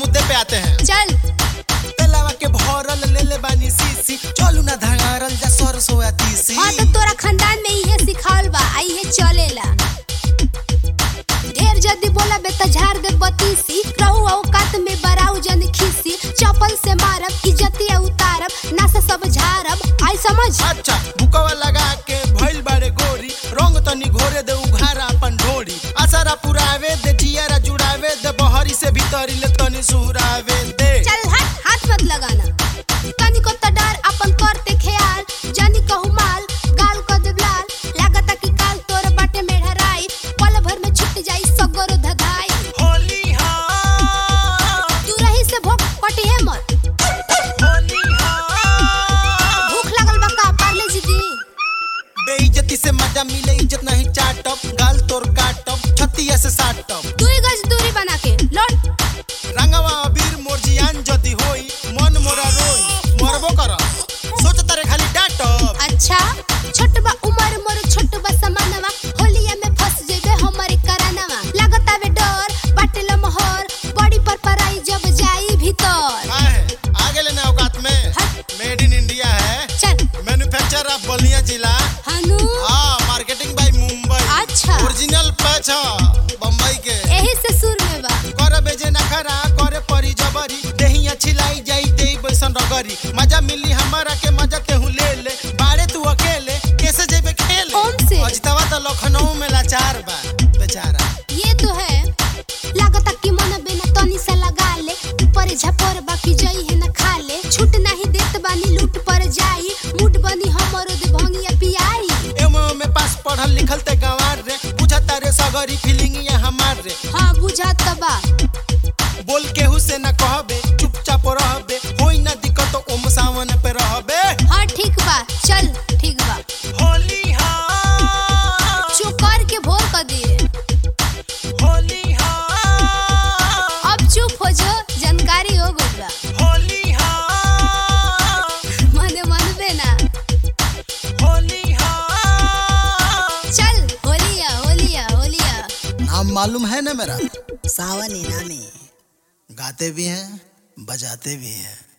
मुद्दे पे आते हैं चल तेलावा के भरल ले ले बानी सीसी चलू ना धंगारल जा सरसो या तीसी हाँ तो तोरा खानदान में इहे सिखावल बा आ इहे चलेला ढेर जदी बोला बे त झाड़ दे बतीसी रहू औकात में बराऊ जन खीसी चपल से मारब इज्जतिया उतारब ना से सब झाड़ब आई समझ अच्छा बुकवा लगा के भइल बारे गोरी रंग तनी घोरे दे उघारा अपन ढोरी असरा पुरावे दे जियारा जुड़ावे दे बहरी से भीतरी ले तनी सुहरावे दे चल हट हाथ मत लगाना तनी को त डर अपन करते ख्याल जानी कहू माल गाल को दे लाल लागता कि काल तोर बाटे में ढराई पल भर में छूट जाई सगरो धधाई होली हाँ तू रही से भोग कटी है मत होली हाँ भूख लगल बा का पार्ले जी दी बेइज्जती से मजा मिले इज्जत नहीं चाटब गाल तोर काटब छतिया से साटब दुई गज दूरी बना के लौट रंगवा अबीर मोर जियान जदी होई मन मोरा रोई मरबो कर सोच तारे खाली डांटब अच्छा छोट बा उमर मोर छोट बा समानवा होलिया में फंस जेबे हमरे करानवा लागता वे डर बाटेला मोहर बड़ी पर पराई जब जाई भीतर काहे आगे लेने औकात में हट। मेड इन इंडिया है चल मैन्युफैक्चर ऑफ बलिया जिला हनु हाँ मार्केटिंग बाय मुंबई अच्छा ओरिजिनल पैच बम्बई के एही से सुर में बा कर बेजे नखरा करे परी जबरी देही अच्छी लाई जाई देई बैसन रगरी मजा मिली हमारा के मजा तेहू ले ले बारे तू अकेले कैसे जेबे खेले ओम से। अजतवा तो लखनऊ में लाचार बा बेचारा ये तो है लागता कि मन बिना तनी सा लगा ले ऊपर झपर बाकी जई है न खा ले छूट नहीं देत बानी लूट पर जाई मुठ बनी हमरो दे भंगिया पियाई एमो में पास पढ़ल लिखल ते गंवार रे बुझा तारे सगरी फीलिंग ये हमार रे हाँ बुझात त बा बोल केहू से ना कहबे चुपचाप रहबे होई ना दिक्कत ओम सावन पे रहबे हाँ ठीक बा चल ठीक बा होली हाँ चुप कर के भोर कर दिए होली हाँ अब चुप हो जो जानकारी हो गई बा होली हाँ मने मनबे ना होली हाँ चल होलिया होलिया होलिया नाम मालूम है ना मेरा सावन इनामी गाते भी हैं बजाते भी हैं